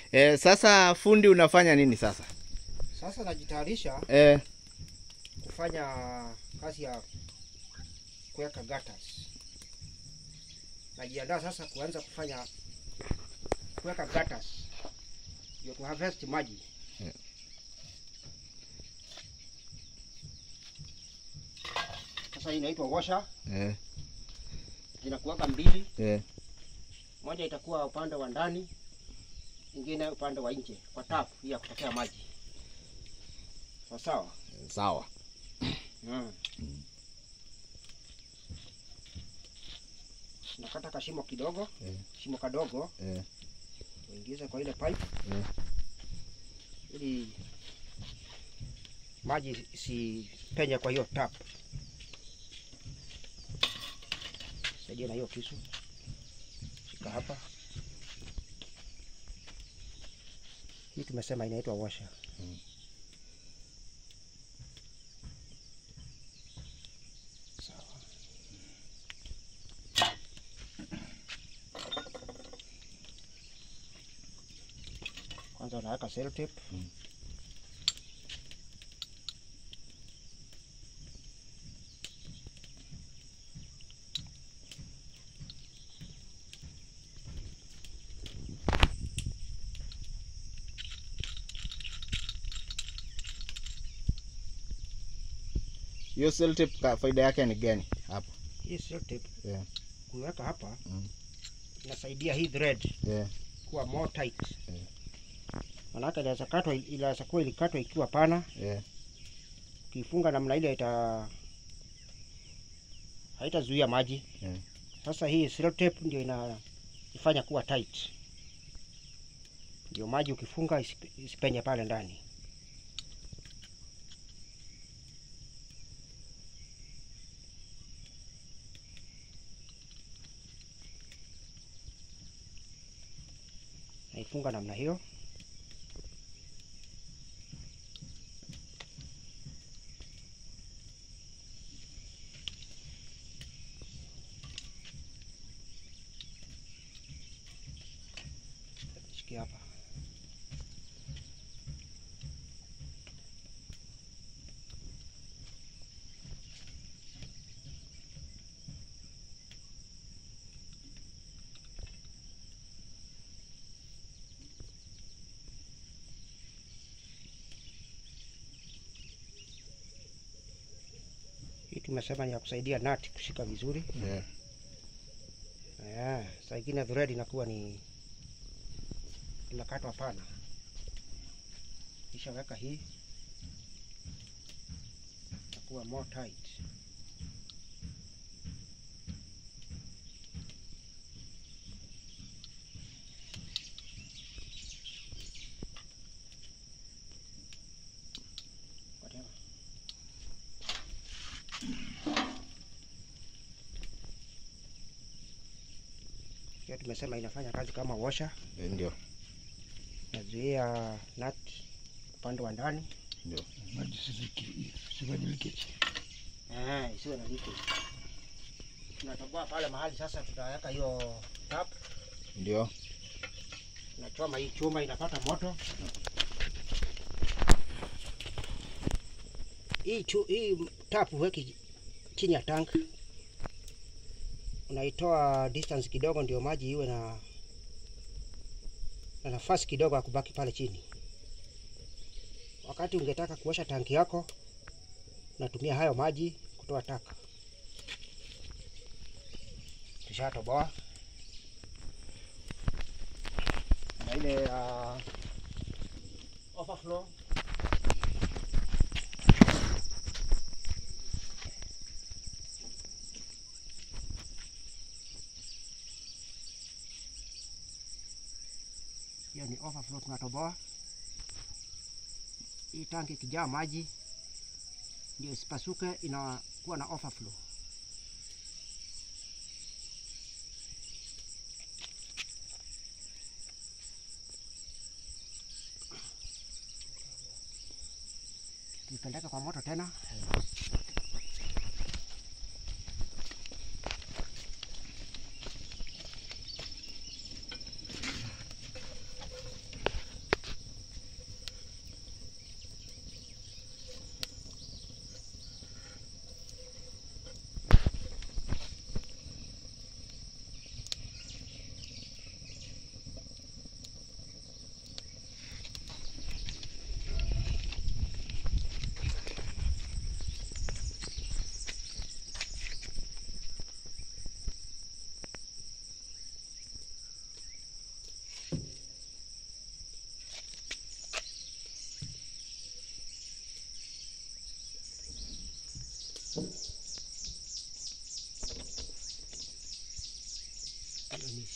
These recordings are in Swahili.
Eh, sasa fundi unafanya nini sasa? Sasa najitayarisha Eh, kufanya kazi ya kuweka gutters. Najiandaa sasa kuanza kufanya kuweka gutters ndio ku harvest maji. Yeah. Sasa hii inaitwa washer, eh, zinakuwaga mbili, eh. moja itakuwa upande wa ndani, ingine upande wa nje kwa tap hii ya kutokea maji. Sawa sawa. Sawa. Mm. Nakata kashimo kidogo, Eh. shimo kadogo, Eh, uingize kwa ile pipe eh. ili maji isipenye kwa hiyo tap. Saidia na hiyo kisu, shika hapa. Hii tumesema inaitwa washer. Mm. Sawa. Kwanza unaweka sellotape. Mm. Hiyo sellotape ka faida yake ni gani hapo? Hii sellotape Yeah. kuiweka hapa Mm. inasaidia hii thread Yeah. kuwa more tight. Yeah. Manake inaweza katwa, inaweza kuwa ilikatwa ikiwa pana, Yeah. ukifunga namna ile ita haitazuia maji. Yeah. Sasa hii sellotape ndio inaifanya kuwa tight, ndio maji ukifunga isipe- isipenye pale ndani. Naifunga namna hiyo. Shikia hapa. Hii tumesema ni ya kusaidia nati kushika vizuri. Yeah. Eh, saa ingine thread inakuwa ni imekatwa pana. Kisha weka hii itakuwa more tight. Whatever. Hiyo tumesema inafanya kazi kama washer, Eh, Ndio. nazuia nut upande wa ndani Ndio. maji sifiki- sifanye leakage. Eh, isiwe na leakage. Tunatoboa pale mahali sasa, tutaweka hiyo tap, Ndio. tunachoma hii chuma inapata moto. Hii chu, hii tap huweki chini ya tank, unaitoa distance kidogo, ndio maji iwe na na nafasi kidogo ya kubaki pale chini. Wakati ungetaka kuosha tanki yako, unatumia hayo maji kutoa taka. Tushatoboa na ile uh, overflow hiyo ni overflow tunatoboa. Hii tanki ikijaa maji ndio isipasuke, inakuwa na overflow. Tuipeleke kwa moto tena.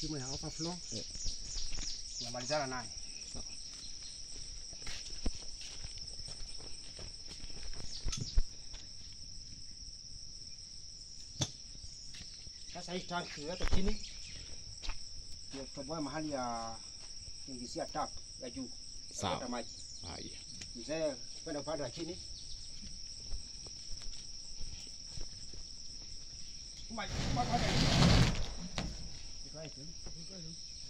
shimo ya overflow Eh. tunamalizana naye. Sasa hii tank tuweke chini, ndio tutoboe mahali ya kuingizia tap ya juu ya Sawa. kuweka maji. Haya. Mzee kwenda upande wa chini. Maji, maji, maji. Right, eh?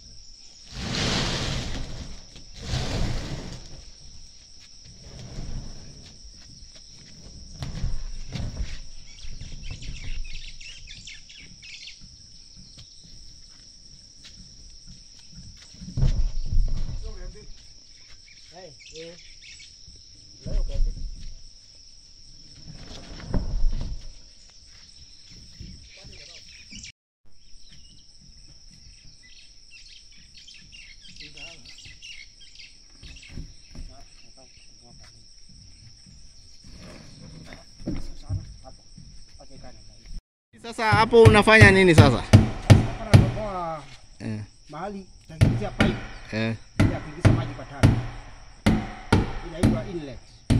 Hey, eh. Leo kazi. Sasa hapo unafanya nini sasa? Eh. mahali takiingia pipe Eh. ya kuingiza maji kwa tanki. Inaitwa inlet.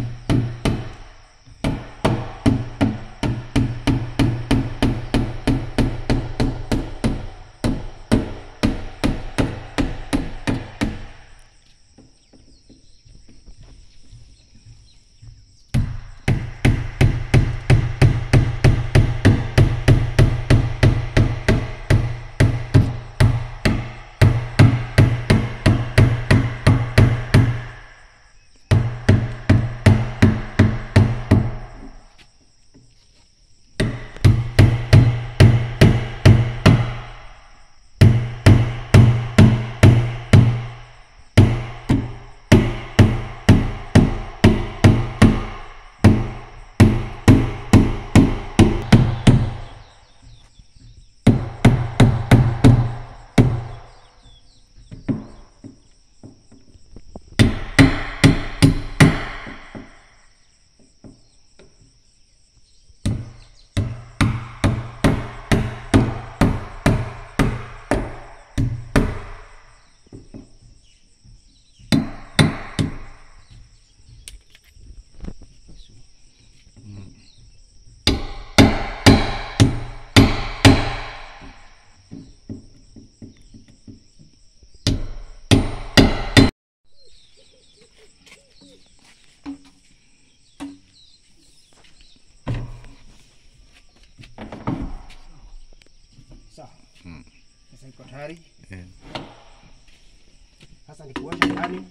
Sawa. Mm. Sasa iko tayari. Eh. Sasa ni kuosha ndani.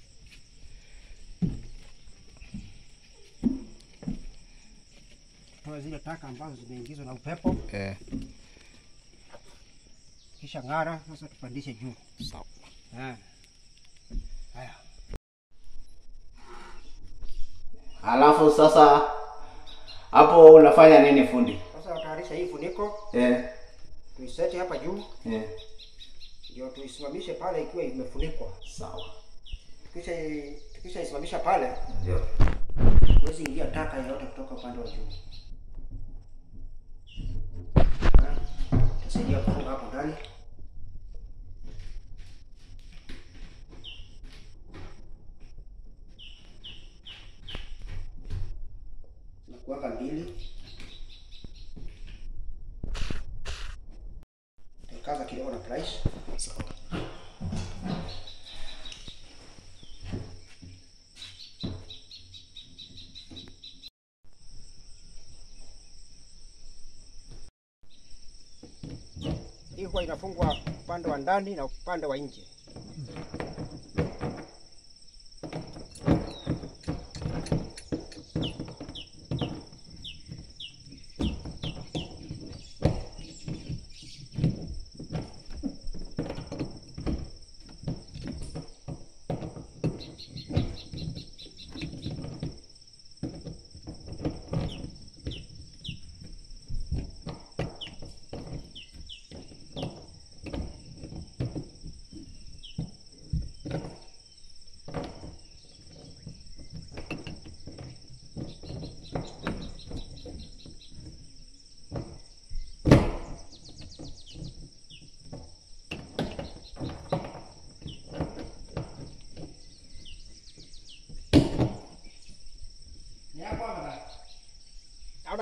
Toa zile taka ambazo zimeingizwa na upepo, Eh. kisha ng'ara. Sasa tupandishe juu. Sawa. Eh. Haya. Alafu sasa hapo unafanya nini fundi? Sasa utayarisha hii funiko, Eh. tuiseti hapa juu, Eh. ndio tuisimamishe pale ikiwa imefunikwa. Sawa. Tukisha tukisha isimamisha pale, Ndio. huwezi ingia taka yoyote kutoka upande wa juu. Eh, Tutasaidia kufunga hapo ndani. na kuweka mbili, kaza kidogo na price. Sawa. Hii huwa inafungwa upande wa ndani na upande wa nje.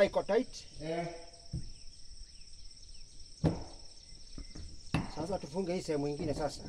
Unaona iko tight. Eh. Sasa tufunge hii sehemu ingine sasa.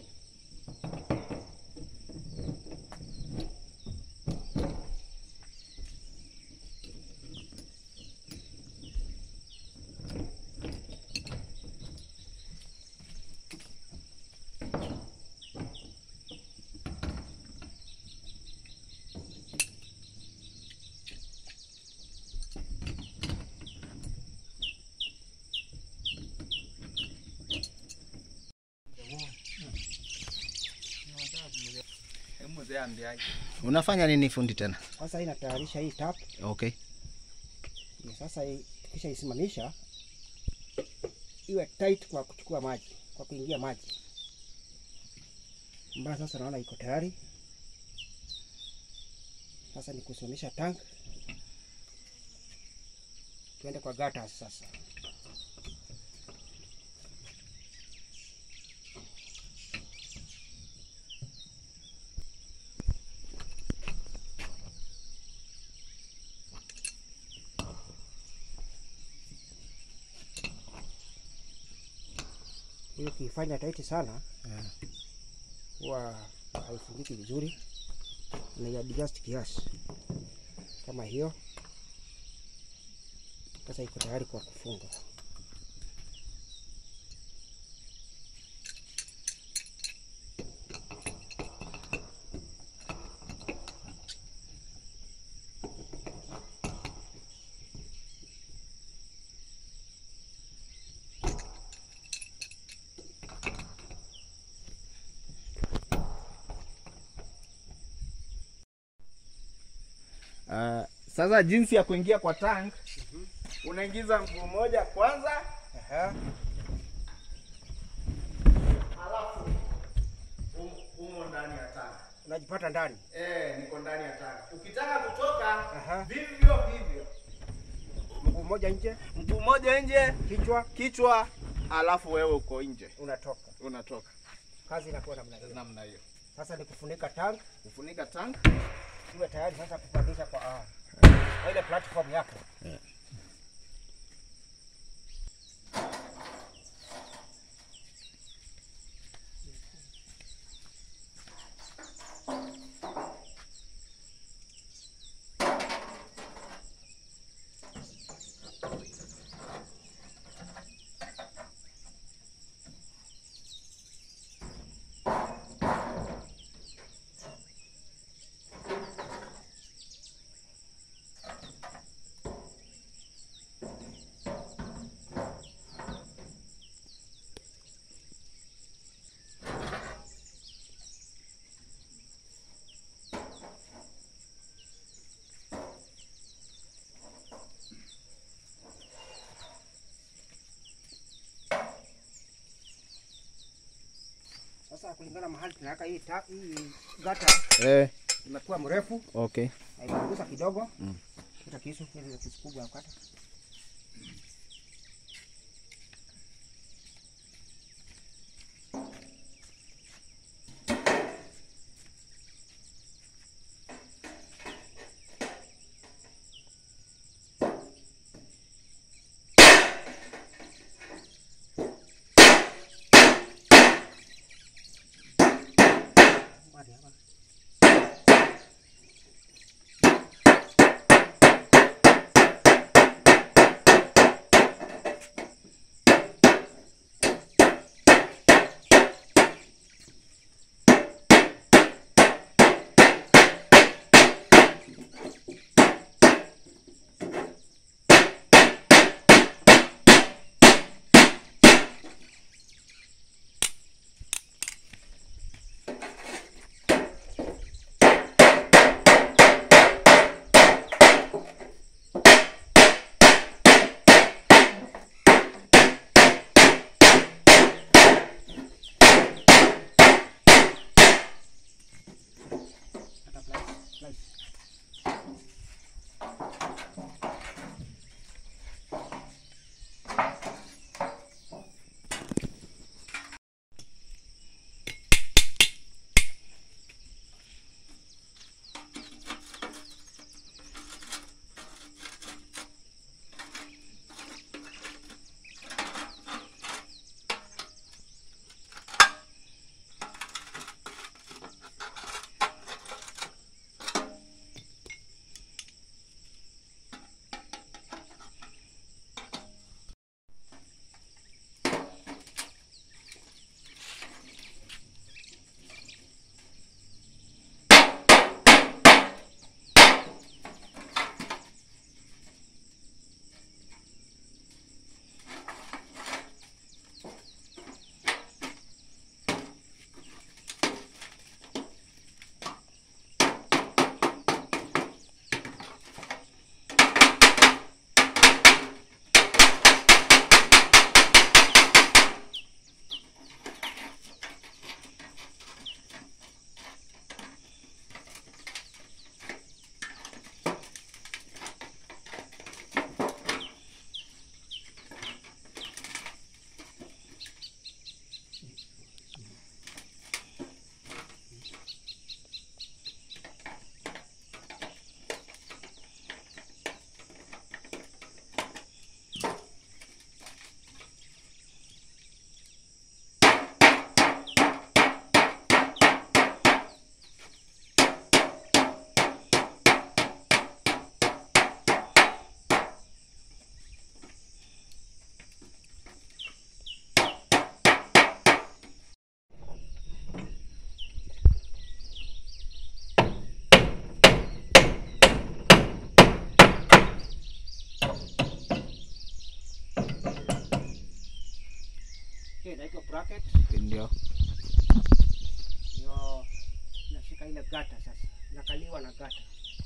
Unafanya nini fundi tena? Sasa hii natayarisha hii tap. Okay. Ndio Sasa hii tukisha isimamisha iwe tight kwa kuchukua maji, kwa kuingia maji. Mbaya sasa naona iko tayari. Sasa ni kusimamisha tank. Tuende kwa gutters sasa. Hiyo ukiifanya tight sana Yeah. huwa haifungiki vizuri, unaiadjust kiasi kama hiyo. Sasa iko tayari kwa kufunga. Uh, sasa jinsi ya kuingia kwa tank unaingiza mguu mmoja kwanza, Aha. halafu um- umo ndani ya tank. Unajipata ndani. Eh, niko ndani ya tank. Ukitaka kutoka Aha. vivyo hivyo, Mguu mmoja nje, mguu mmoja nje, kichwa kichwa, halafu wewe uko nje, unatoka. unatoka Kazi inakuwa namna hiyo. namna hiyo. Sasa ni kufunika tank Kufunika tank iwe tayari sasa kupandisha kwa ah, kwa ile platform yake. Sasa kulingana mahali tunaweka hii ta, hii gata eh, imekuwa mrefu okay. na imepunguza kidogo. Mm. Kita kisu, ile kisu kubwa ya kukata. Mari hapa. bracket ndio ndio nashika ile gata sasa, nakaliwa na gata.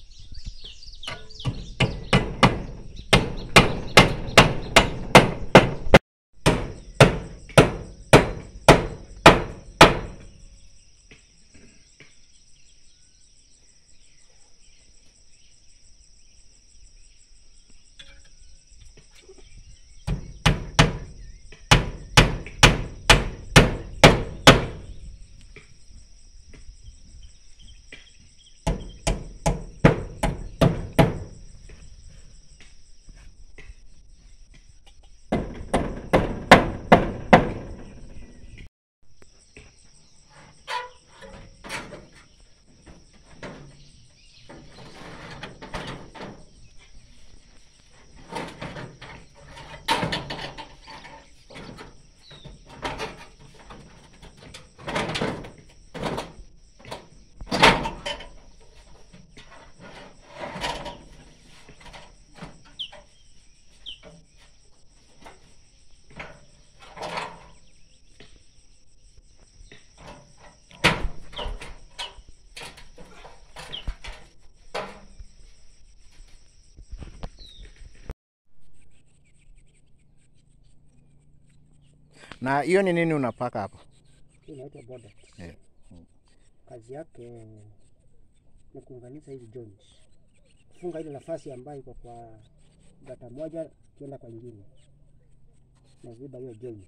na hiyo ni nini unapaka hapo Hii inaitwa border. Yeah. Kazi yake ni kuunganisha hizi joints, kufunga ile nafasi ambayo iko kwa gata moja kienda kwa ingine, naziba hiyo joint,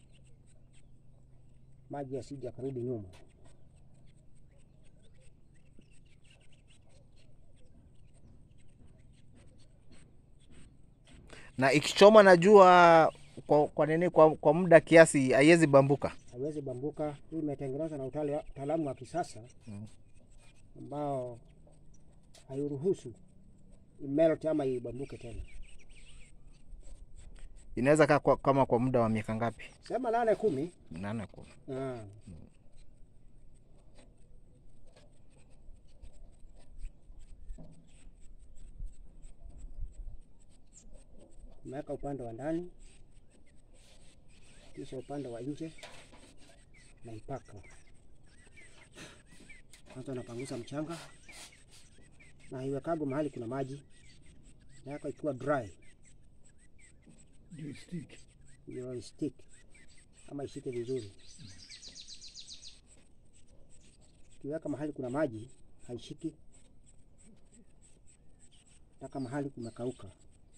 maji yasije yakarudi nyuma. na ikichoma na jua kwa, kwa nini kwa, kwa muda kiasi haiwezi bambuka haiwezi bambuka. Hii imetengenezwa na utali- utaalamu wa kisasa Mm. ambao hairuhusu imelt ama ibambuke tena. inaweza kaa kwa, kama kwa muda wa miaka ngapi Sema nane kumi. nane kumi Ah. Umeweka upande wa ndani kisha upande wa nje naipaka. Kwanza napanguza mchanga na iwekago mahali kuna maji, naweka ikiwa dry Ndio stick. ndio stick ama ishike vizuri. Ukiweka mahali kuna maji haishiki, mpaka mahali kumekauka.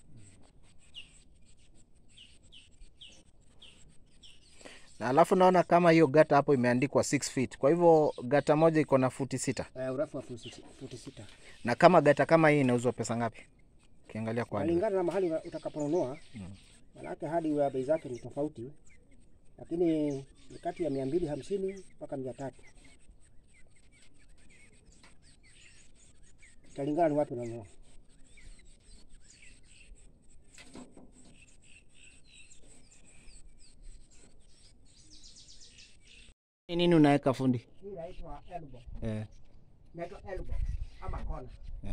na alafu naona kama hiyo gata hapo imeandikwa 6 feet kwa hivyo gata moja iko na futi sita Uh, urefu wa futi si- futi sita, na kama gata kama hii inauzwa pesa ngapi ukiangalia kwa nje? kulingana na mahali una- utakaponunua. Manake hadi wa bei zake ni tofauti, lakini ni kati ya mia mbili hamsini mpaka mia tatu italingana ni wapi unanunua. Ni nini unaweka fundi Hii inaitwa elbow, eh, inaitwa elbow ama kona eh,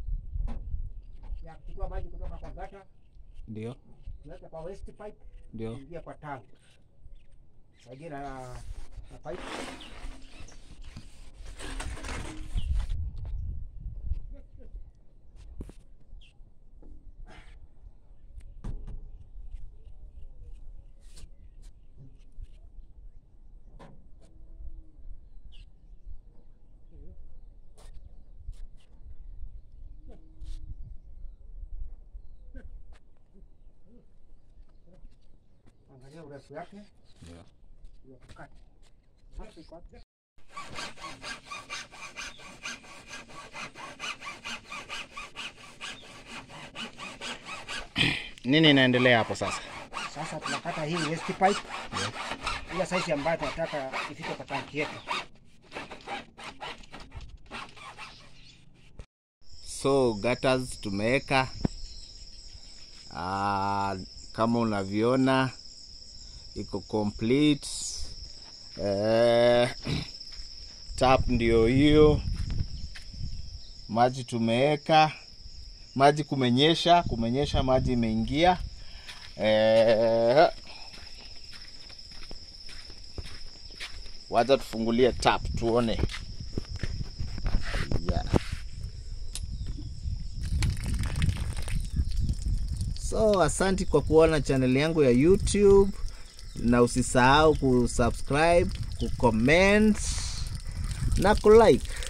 ya kuchukua maji kutoka kwa gata ndio tuweke kwa waste pipe ndio ingia kwa tank saidia na, na pipe angalia urefu yake ndio ndio tukate. Hapo iko wapi? nini inaendelea hapo sasa Sasa tunakata hii waste pipe ile size ambayo tunataka ifike kwa tanki yetu. so gutters tumeweka Ah, kama unavyoona iko complete eh, tap ndio hiyo maji tumeweka maji kumenyesha kumenyesha maji imeingia eh, wacha tufungulie tap tuone yeah. so asanti kwa kuona channel yangu ya youtube na usisahau kusubscribe kucomment na kulike